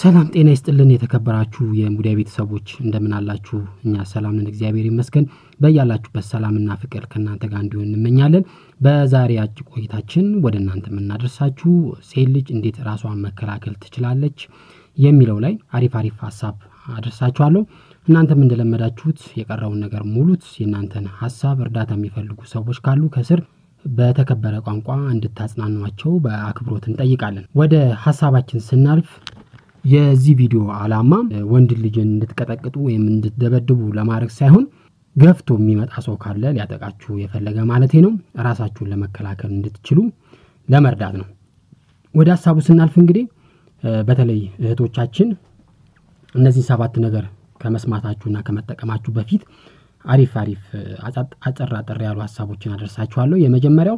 ሰላም ጤና ይስጥልን የተከበራችሁ የሙዳይ ቤተሰቦች እንደምን አላችሁ? እኛ ሰላም ነን፣ እግዚአብሔር ይመስገን። በያላችሁበት ሰላምና ፍቅር ከእናንተ ጋር እንዲሆን እንመኛለን። በዛሬ አጭር ቆይታችን ወደ እናንተ የምናደርሳችሁ ሴት ልጅ እንዴት ራሷን መከላከል ትችላለች የሚለው ላይ አሪፍ አሪፍ ሀሳብ አደርሳችኋለሁ። እናንተም እንደለመዳችሁት የቀረውን ነገር ሙሉት። የእናንተን ሀሳብ እርዳታ የሚፈልጉ ሰዎች ካሉ ከስር በተከበረ ቋንቋ እንድታጽናኗቸው በአክብሮት እንጠይቃለን። ወደ ሀሳባችን ስናልፍ የዚህ ቪዲዮ ዓላማ ወንድ ልጅን እንድትቀጠቅጡ ወይም እንድትደበድቡ ለማድረግ ሳይሆን ገፍቶ የሚመጣ ሰው ካለ ሊያጠቃችሁ የፈለገ ማለቴ ነው፣ ራሳችሁን ለመከላከል እንድትችሉ ለመርዳት ነው። ወደ ሀሳቡ ስናልፍ እንግዲህ በተለይ እህቶቻችን እነዚህ ሰባት ነገር ከመስማታችሁና ከመጠቀማችሁ በፊት አሪፍ አሪፍ አጠር አጠር ያሉ ሀሳቦችን አደርሳችኋለሁ። የመጀመሪያው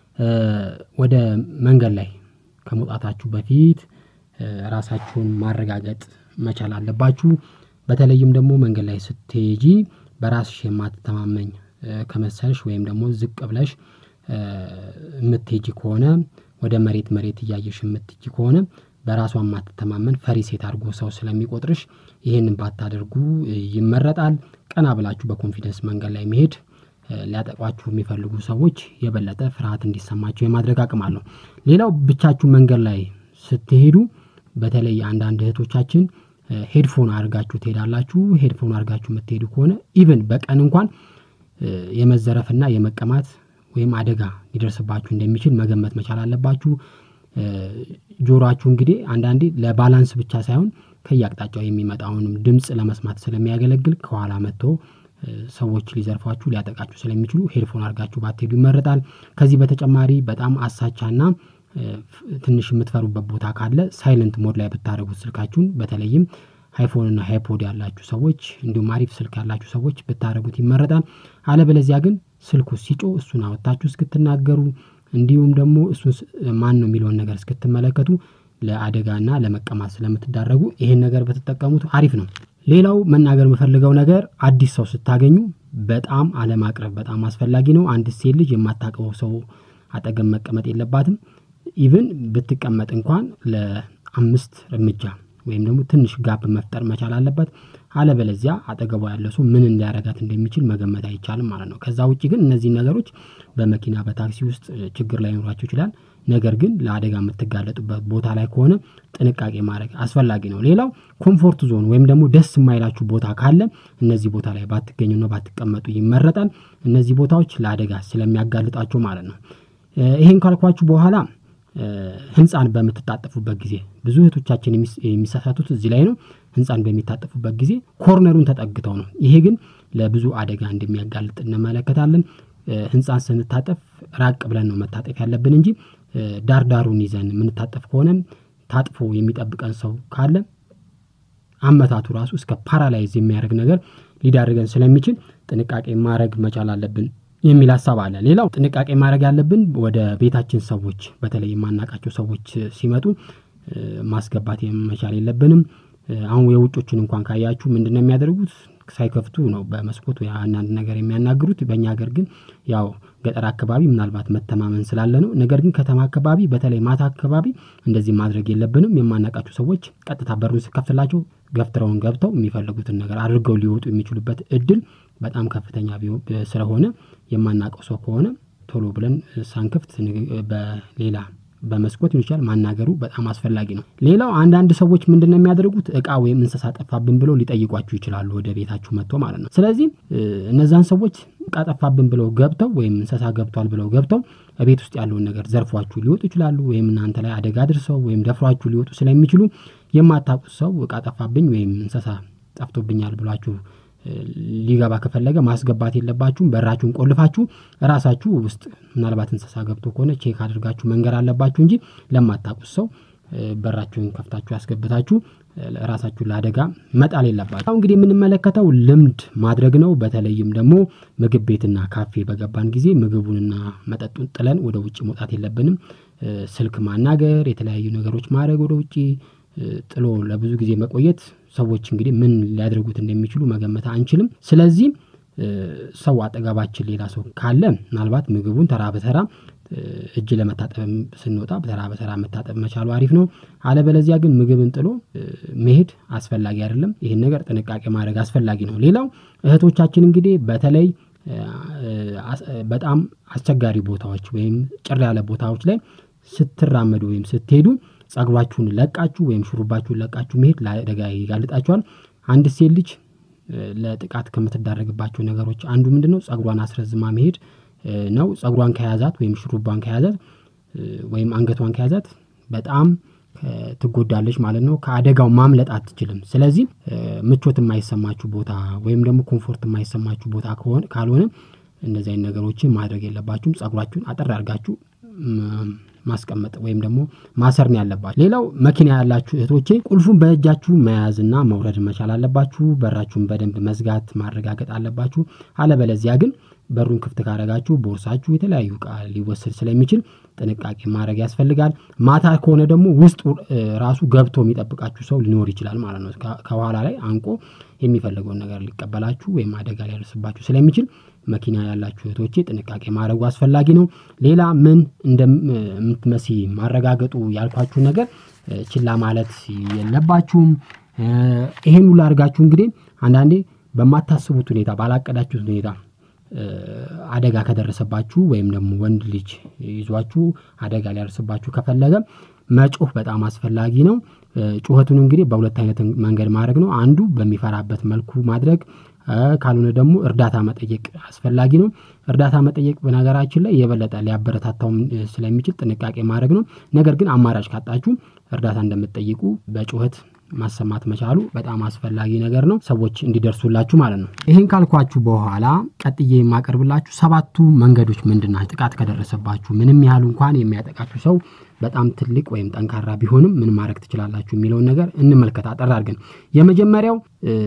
ወደ መንገድ ላይ ከመውጣታችሁ በፊት ራሳችሁን ማረጋገጥ መቻል አለባችሁ። በተለይም ደግሞ መንገድ ላይ ስትሄጂ በራስሽ የማትተማመኝ ከመሰልሽ ወይም ደግሞ ዝቅ ብለሽ የምትሄጂ ከሆነ ወደ መሬት መሬት እያየሽ የምትሄጂ ከሆነ በራሷ የማትተማመን ፈሪ ሴት አድርጎ ሰው ስለሚቆጥርሽ ይህንን ባታደርጉ ይመረጣል። ቀና ብላችሁ በኮንፊደንስ መንገድ ላይ መሄድ ሊያጠቋችሁ የሚፈልጉ ሰዎች የበለጠ ፍርሃት እንዲሰማቸው የማድረግ አቅም አለው። ሌላው ብቻችሁ መንገድ ላይ ስትሄዱ በተለይ አንዳንድ እህቶቻችን ሄድፎን አድርጋችሁ ትሄዳላችሁ። ሄድፎን አድርጋችሁ የምትሄዱ ከሆነ ኢቭን በቀን እንኳን የመዘረፍና የመቀማት ወይም አደጋ ሊደርስባችሁ እንደሚችል መገመት መቻል አለባችሁ። ጆሮአችሁ እንግዲህ አንዳንዴ ለባላንስ ብቻ ሳይሆን ከየአቅጣጫው የሚመጣውንም ድምፅ ለመስማት ስለሚያገለግል ከኋላ መጥቶ ሰዎች ሊዘርፏችሁ ሊያጠቃችሁ ስለሚችሉ ሄድፎን አድርጋችሁ ባትሄዱ ይመረጣል። ከዚህ በተጨማሪ በጣም አሳቻና ትንሽ የምትፈሩበት ቦታ ካለ ሳይለንት ሞድ ላይ ብታደረጉት ስልካችሁን በተለይም ሃይፎን እና ሃይፖድ ያላችሁ ሰዎች እንዲሁም አሪፍ ስልክ ያላችሁ ሰዎች ብታደረጉት ይመረጣል። አለበለዚያ ግን ስልኩ ሲጮ እሱን አወጣችሁ እስክትናገሩ እንዲሁም ደግሞ እሱን ማን ነው የሚለውን ነገር እስክትመለከቱ ለአደጋና ለመቀማት ስለምትዳረጉ ይሄን ነገር በተጠቀሙት አሪፍ ነው። ሌላው መናገር የምፈልገው ነገር አዲስ ሰው ስታገኙ በጣም አለማቅረብ በጣም አስፈላጊ ነው። አንድ ሴት ልጅ የማታውቀው ሰው አጠገብ መቀመጥ የለባትም። ኢቭን ብትቀመጥ እንኳን ለአምስት እርምጃ ወይም ደግሞ ትንሽ ጋፕ መፍጠር መቻል አለበት። አለበለዚያ አጠገቧ ያለ ሰው ምን እንዲያረጋት እንደሚችል መገመት አይቻልም ማለት ነው። ከዛ ውጭ ግን እነዚህ ነገሮች በመኪና በታክሲ ውስጥ ችግር ላይኖራቸው ይችላል። ነገር ግን ለአደጋ የምትጋለጡበት ቦታ ላይ ከሆነ ጥንቃቄ ማድረግ አስፈላጊ ነው። ሌላው ኮምፎርት ዞን ወይም ደግሞ ደስ የማይላችሁ ቦታ ካለ እነዚህ ቦታ ላይ ባትገኙና ባትቀመጡ ይመረጣል። እነዚህ ቦታዎች ለአደጋ ስለሚያጋልጣቸው ማለት ነው። ይሄን ካልኳችሁ በኋላ ህንፃን በምትታጠፉበት ጊዜ ብዙ እህቶቻችን የሚሳሳቱት እዚህ ላይ ነው። ህንፃን በሚታጠፉበት ጊዜ ኮርነሩን ተጠግተው ነው። ይሄ ግን ለብዙ አደጋ እንደሚያጋልጥ እንመለከታለን። ህንፃን ስንታጠፍ ራቅ ብለን ነው መታጠፍ ያለብን እንጂ ዳርዳሩን ይዘን የምንታጠፍ ከሆነ ታጥፎ የሚጠብቀን ሰው ካለ አመታቱ ራሱ እስከ ፓራላይዝ የሚያደርግ ነገር ሊዳርገን ስለሚችል ጥንቃቄ ማድረግ መቻል አለብን የሚል ሀሳብ አለ። ሌላው ጥንቃቄ ማድረግ ያለብን ወደ ቤታችን ሰዎች በተለይ የማናውቃቸው ሰዎች ሲመጡ ማስገባት መቻል የለብንም። አሁን የውጮችን እንኳን ካያችሁ ምንድን ነው የሚያደርጉት? ሳይከፍቱ ነው በመስኮት ወይ አንዳንድ ነገር የሚያናግሩት። በእኛ ሀገር ግን ያው ገጠር አካባቢ ምናልባት መተማመን ስላለ ነው። ነገር ግን ከተማ አካባቢ በተለይ ማታ አካባቢ እንደዚህ ማድረግ የለብንም። የማናውቃቸው ሰዎች ቀጥታ በሩን ስከፍትላቸው ገፍትረውን ገብተው የሚፈልጉትን ነገር አድርገው ሊወጡ የሚችሉበት እድል በጣም ከፍተኛ ስለሆነ የማናውቀው ሰው ከሆነ ቶሎ ብለን ሳንክፍት በሌላ በመስኮት ሊሆን ይችላል ማናገሩ በጣም አስፈላጊ ነው። ሌላው አንዳንድ ሰዎች ምንድን ነው የሚያደርጉት እቃ ወይም እንስሳ ጠፋብን ብለው ሊጠይቋችሁ ይችላሉ ወደ ቤታችሁ መጥቶ ማለት ነው። ስለዚህ እነዛን ሰዎች እቃ ጠፋብን ብለው ገብተው ወይም እንስሳ ገብቷል ብለው ገብተው ቤት ውስጥ ያለውን ነገር ዘርፏችሁ ሊወጡ ይችላሉ። ወይም እናንተ ላይ አደጋ አድርሰው ወይም ደፍሯችሁ ሊወጡ ስለሚችሉ የማታውቁት ሰው እቃ ጠፋብኝ ወይም እንስሳ ጠፍቶብኛል ብሏችሁ ሊገባ ከፈለገ ማስገባት የለባችሁም። በራችሁን ቆልፋችሁ ራሳችሁ ውስጥ ምናልባት እንስሳ ገብቶ ከሆነ ቼክ አድርጋችሁ መንገር አለባችሁ እንጂ ለማታውቁት ሰው በራችሁን ከፍታችሁ ያስገብታችሁ ራሳችሁን ለአደጋ መጣል የለባችሁ። እንግዲህ የምንመለከተው ልምድ ማድረግ ነው። በተለይም ደግሞ ምግብ ቤትና ካፌ በገባን ጊዜ ምግቡንና መጠጡን ጥለን ወደ ውጭ መውጣት የለብንም። ስልክ ማናገር፣ የተለያዩ ነገሮች ማድረግ ወደ ውጭ ጥሎ ለብዙ ጊዜ መቆየት ሰዎች እንግዲህ ምን ሊያደርጉት እንደሚችሉ መገመት አንችልም። ስለዚህ ሰው አጠገባችን ሌላ ሰው ካለ ምናልባት ምግቡን ተራ በተራ እጅ ለመታጠብ ስንወጣ በተራ በተራ መታጠብ መቻሉ አሪፍ ነው። አለበለዚያ ግን ምግብን ጥሎ መሄድ አስፈላጊ አይደለም። ይህን ነገር ጥንቃቄ ማድረግ አስፈላጊ ነው። ሌላው እህቶቻችን እንግዲህ በተለይ በጣም አስቸጋሪ ቦታዎች ወይም ጭር ያለ ቦታዎች ላይ ስትራመዱ ወይም ስትሄዱ ጸጉራችሁን ለቃችሁ ወይም ሹሩባችሁን ለቃችሁ መሄድ ለአደጋ ይጋልጣችኋል። አንድ ሴት ልጅ ለጥቃት ከምትዳረግባቸው ነገሮች አንዱ ምንድን ነው? ጸጉሯን አስረዝማ መሄድ ነው። ጸጉሯን ከያዛት ወይም ሹሩባን ከያዛት ወይም አንገቷን ከያዛት በጣም ትጎዳለች ማለት ነው። ከአደጋው ማምለጥ አትችልም። ስለዚህ ምቾት የማይሰማችሁ ቦታ ወይም ደግሞ ኮምፎርት የማይሰማችሁ ቦታ ካልሆነ እንደዚህ አይነት ነገሮችን ማድረግ የለባችሁም። ጸጉራችሁን አጠር አድርጋችሁ ማስቀመጥ ወይም ደግሞ ማሰር ነው ያለባችሁ። ሌላው መኪና ያላችሁ እህቶቼ ቁልፉን በእጃችሁ መያዝና መውረድ መቻል አለባችሁ። በራችሁን በደንብ መዝጋት ማረጋገጥ አለባችሁ። አለበለዚያ ግን በሩን ክፍት ካረጋችሁ ቦርሳችሁ የተለያዩ እቃ ሊወሰድ ስለሚችል ጥንቃቄ ማድረግ ያስፈልጋል። ማታ ከሆነ ደግሞ ውስጡ ራሱ ገብቶ የሚጠብቃችሁ ሰው ሊኖር ይችላል ማለት ነው። ከኋላ ላይ አንቆ የሚፈልገውን ነገር ሊቀበላችሁ ወይም አደጋ ሊያደርስባችሁ ስለሚችል መኪና ያላችሁ እህቶቼ ጥንቃቄ ማድረጉ አስፈላጊ ነው። ሌላ ምን እንደምትመሲ ማረጋገጡ ያልኳችሁ ነገር ችላ ማለት የለባችሁም። ይሄን ሁሉ አድርጋችሁ እንግዲህ አንዳንዴ በማታስቡት ሁኔታ ባላቀዳችሁት ሁኔታ አደጋ ከደረሰባችሁ ወይም ደግሞ ወንድ ልጅ ይዟችሁ አደጋ ሊያደርስባችሁ ከፈለገ መጮህ በጣም አስፈላጊ ነው። ጩኸቱን እንግዲህ በሁለት አይነት መንገድ ማድረግ ነው። አንዱ በሚፈራበት መልኩ ማድረግ ካልሆነ ደግሞ እርዳታ መጠየቅ አስፈላጊ ነው። እርዳታ መጠየቅ በነገራችን ላይ የበለጠ ሊያበረታታውም ስለሚችል ጥንቃቄ ማድረግ ነው። ነገር ግን አማራጭ ካጣችሁ እርዳታ እንደምትጠይቁ በጩኸት ማሰማት መቻሉ በጣም አስፈላጊ ነገር ነው። ሰዎች እንዲደርሱላችሁ ማለት ነው። ይህን ካልኳችሁ በኋላ ቀጥዬ የማቀርብላችሁ ሰባቱ መንገዶች ምንድን ናቸው? ጥቃት ከደረሰባችሁ ምንም ያህል እንኳን የሚያጠቃችሁ ሰው በጣም ትልቅ ወይም ጠንካራ ቢሆንም ምን ማድረግ ትችላላችሁ የሚለውን ነገር እንመልከት አጠር አድርገን። የመጀመሪያው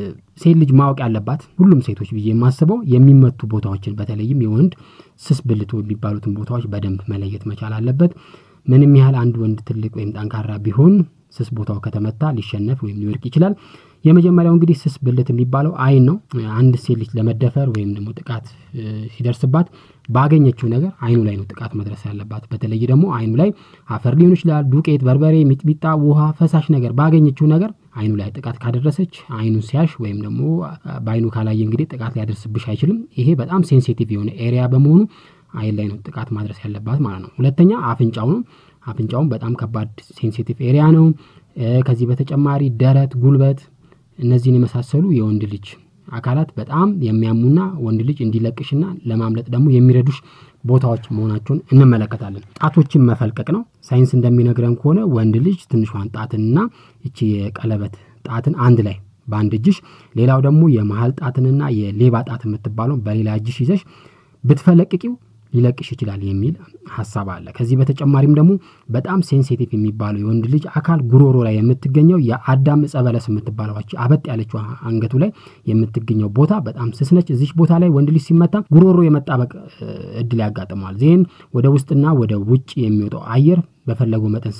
ሴት ልጅ ማወቅ ያለባት ሁሉም ሴቶች ብዬ የማስበው የሚመቱ ቦታዎችን በተለይም የወንድ ስስ ብልቶ የሚባሉትን ቦታዎች በደንብ መለየት መቻል አለበት። ምንም ያህል አንድ ወንድ ትልቅ ወይም ጠንካራ ቢሆን ስስ ቦታው ከተመታ ሊሸነፍ ወይም ሊወድቅ ይችላል። የመጀመሪያው እንግዲህ ስስ ብልት የሚባለው አይን ነው። አንድ ሴት ልጅ ለመደፈር ወይም ደግሞ ጥቃት ሲደርስባት ባገኘችው ነገር አይኑ ላይ ነው ጥቃት መድረስ ያለባት። በተለይ ደግሞ አይኑ ላይ አፈር ሊሆን ይችላል፣ ዱቄት፣ በርበሬ፣ ሚጥሚጣ፣ ውሃ፣ ፈሳሽ ነገር ባገኘችው ነገር አይኑ ላይ ጥቃት ካደረሰች አይኑን ሲያሽ ወይም ደግሞ በአይኑ ካላየ እንግዲህ ጥቃት ሊያደርስብሽ አይችልም። ይሄ በጣም ሴንሲቲቭ የሆነ ኤሪያ በመሆኑ አይን ላይ ነው ጥቃት ማድረስ ያለባት ማለት ነው። ሁለተኛ አፍንጫው ነው። አፍንጫውም በጣም ከባድ ሴንሲቲቭ ኤሪያ ነው። ከዚህ በተጨማሪ ደረት፣ ጉልበት እነዚህን የመሳሰሉ የወንድ ልጅ አካላት በጣም የሚያሙና ወንድ ልጅ እንዲለቅሽና ለማምለጥ ደግሞ የሚረዱሽ ቦታዎች መሆናቸውን እንመለከታለን። ጣቶችን መፈልቀቅ ነው። ሳይንስ እንደሚነግረን ከሆነ ወንድ ልጅ ትንሿን ጣትንና እቺ የቀለበት ጣትን አንድ ላይ በአንድ እጅሽ፣ ሌላው ደግሞ የመሀል ጣትንና የሌባ ጣት የምትባለው በሌላ እጅሽ ይዘሽ ብትፈለቅቂው ሊለቅሽ ይችላል የሚል ሀሳብ አለ። ከዚህ በተጨማሪም ደግሞ በጣም ሴንሲቲቭ የሚባለው የወንድ ልጅ አካል ጉሮሮ ላይ የምትገኘው የአዳም ዕፀ በለስ የምትባለው አበጥ ያለችው አንገቱ ላይ የምትገኘው ቦታ በጣም ስስ ነች። እዚች ቦታ ላይ ወንድ ልጅ ሲመታ ጉሮሮ የመጣበቅ እድል ያጋጥመዋል። ዜን ወደ ውስጥና ወደ ውጭ የሚወጣው አየር በፈለገው መጠን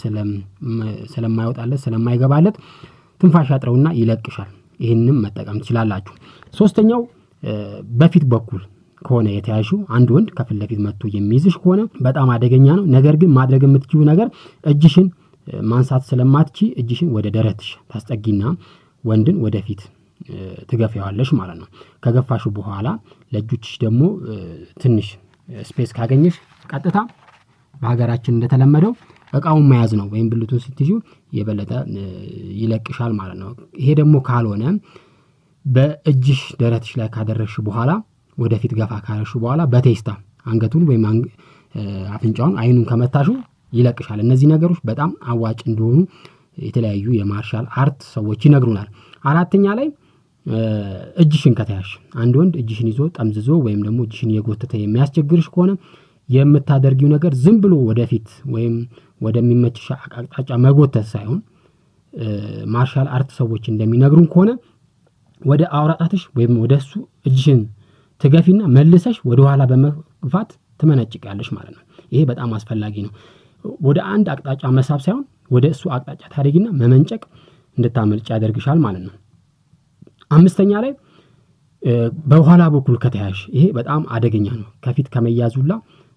ስለማይወጣለት ስለማይገባለት ትንፋሽ ያጥረውና ይለቅሻል። ይህንም መጠቀም ትችላላችሁ። ሶስተኛው በፊት በኩል ከሆነ የተያዥው አንድ ወንድ ከፊት ለፊት መጥቶ የሚይዝሽ ከሆነ በጣም አደገኛ ነው። ነገር ግን ማድረግ የምትችው ነገር እጅሽን ማንሳት ስለማትቺ እጅሽን ወደ ደረትሽ ታስጠጊና ወንድን ወደፊት ትገፊዋለሽ ማለት ነው። ከገፋሹ በኋላ ለእጆችሽ ደግሞ ትንሽ ስፔስ ካገኘሽ ቀጥታ በሀገራችን እንደተለመደው እቃውን መያዝ ነው። ወይም ብልቱን ስትይዙ የበለጠ ይለቅሻል ማለት ነው። ይሄ ደግሞ ካልሆነ በእጅሽ ደረትሽ ላይ ካደረግሽ በኋላ ወደፊት ገፋ ካረሹ በኋላ በቴስታ አንገቱን ወይም አፍንጫውን አይኑን ከመታሹ ይለቅሻል። እነዚህ ነገሮች በጣም አዋጭ እንደሆኑ የተለያዩ የማርሻል አርት ሰዎች ይነግሩናል። አራተኛ ላይ እጅሽን ከተያሽ አንድ ወንድ እጅሽን ይዞ ጠምዝዞ ወይም ደግሞ እጅሽን የጎተተ የሚያስቸግርሽ ከሆነ የምታደርጊው ነገር ዝም ብሎ ወደፊት ወይም ወደሚመችሽ አቅጣጫ መጎተት ሳይሆን ማርሻል አርት ሰዎች እንደሚነግሩን ከሆነ ወደ አውራጣትሽ ወይም ወደ እሱ እጅሽን ትገፊና መልሰሽ ወደ ኋላ በመግፋት ትመነጭቃለሽ ማለት ነው። ይሄ በጣም አስፈላጊ ነው። ወደ አንድ አቅጣጫ መሳብ ሳይሆን ወደ እሱ አቅጣጫ ታደርጊና መመንጨቅ እንድታመልጭ ያደርግሻል ማለት ነው። አምስተኛ ላይ በኋላ በኩል ከተያሽ ይሄ በጣም አደገኛ ነው። ከፊት ከመያዙላ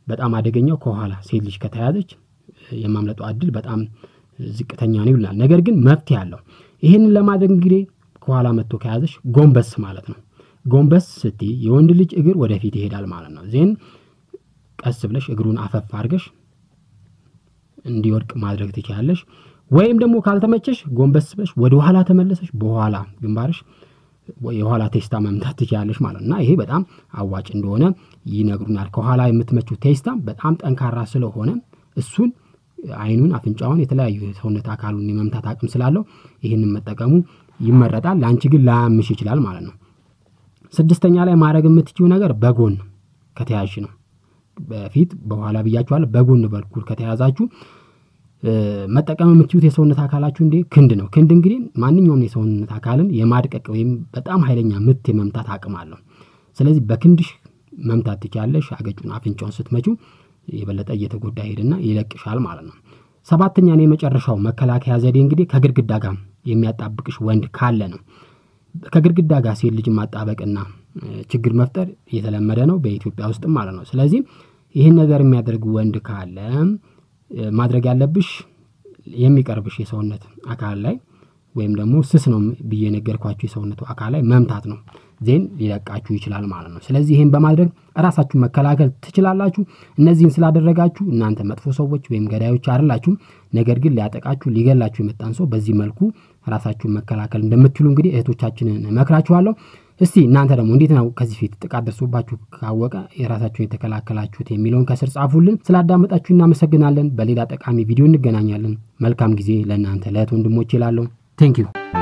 በጣም አደገኛው ከኋላ ሴት ልጅ ከተያዘች የማምለጧ እድል በጣም ዝቅተኛ ነው ይላል። ነገር ግን መፍትሄ አለው። ይህንን ለማድረግ እንግዲህ ከኋላ መጥቶ ከያዘሽ ጎንበስ ማለት ነው። ጎንበስ ስትይ የወንድ ልጅ እግር ወደፊት ይሄዳል ማለት ነው። ዜን ቀስ ብለሽ እግሩን አፈፍ አድርገሽ እንዲወድቅ ማድረግ ትችላለሽ። ወይም ደግሞ ካልተመቸሽ ጎንበስ ብለሽ ወደ ኋላ ተመለሰሽ በኋላ ግንባርሽ የኋላ ቴስታ መምታት ትችላለሽ ማለት ነው እና ይሄ በጣም አዋጭ እንደሆነ ይነግሩናል። ከኋላ የምትመችው ቴስታ በጣም ጠንካራ ስለሆነ እሱን አይኑን፣ አፍንጫውን፣ የተለያዩ የሰውነት አካሉን የመምታት አቅም ስላለው ይህንን መጠቀሙ ይመረጣል። ለአንቺ ግን ላያምሽ ይችላል ማለት ነው። ስድስተኛ ላይ ማድረግ የምትችው ነገር በጎን ከተያዥ ነው። በፊት በኋላ ብያችኋል። በጎን በኩል ከተያዛችሁ መጠቀም የምትችሉት የሰውነት አካላችሁ እንዴ ክንድ ነው። ክንድ እንግዲህ ማንኛውም የሰውነት አካልን የማድቀቅ ወይም በጣም ኃይለኛ ምት የመምታት አቅም አለው። ስለዚህ በክንድሽ መምታት ትችያለሽ። አገጩን አፍንጫውን ስትመችው የበለጠ እየተጎዳ ሄድና ይለቅሻል ማለት ነው። ሰባተኛ ነው የመጨረሻው መከላከያ ዘዴ እንግዲህ ከግድግዳ ጋር የሚያጣብቅሽ ወንድ ካለ ነው። ከግድግዳ ጋር ሴት ልጅ ማጣበቅና ችግር መፍጠር የተለመደ ነው በኢትዮጵያ ውስጥም ማለት ነው። ስለዚህ ይህን ነገር የሚያደርግ ወንድ ካለ ማድረግ ያለብሽ የሚቀርብሽ የሰውነት አካል ላይ ወይም ደግሞ ስስ ነው ብዬ ነገርኳችሁ የሰውነቱ አካል ላይ መምታት ነው። ዜን ሊለቃችሁ ይችላል ማለት ነው። ስለዚህ ይህን በማድረግ ራሳችሁ መከላከል ትችላላችሁ። እነዚህን ስላደረጋችሁ እናንተ መጥፎ ሰዎች ወይም ገዳዮች አይደላችሁም። ነገር ግን ሊያጠቃችሁ ሊገላችሁ የመጣን ሰው በዚህ መልኩ ራሳችሁን መከላከል እንደምትችሉ እንግዲህ እህቶቻችንን እመክራችኋለሁ። እስቲ እናንተ ደግሞ እንዴት ነው ከዚህ ፊት ጥቃት ደርሶባችሁ ካወቀ የራሳችሁን የተከላከላችሁት የሚለውን ከስር ጻፉልን። ስላዳመጣችሁ እናመሰግናለን። በሌላ ጠቃሚ ቪዲዮ እንገናኛለን። መልካም ጊዜ ለእናንተ ለእህት ወንድሞች ይላለሁ። ቴንክ ዩ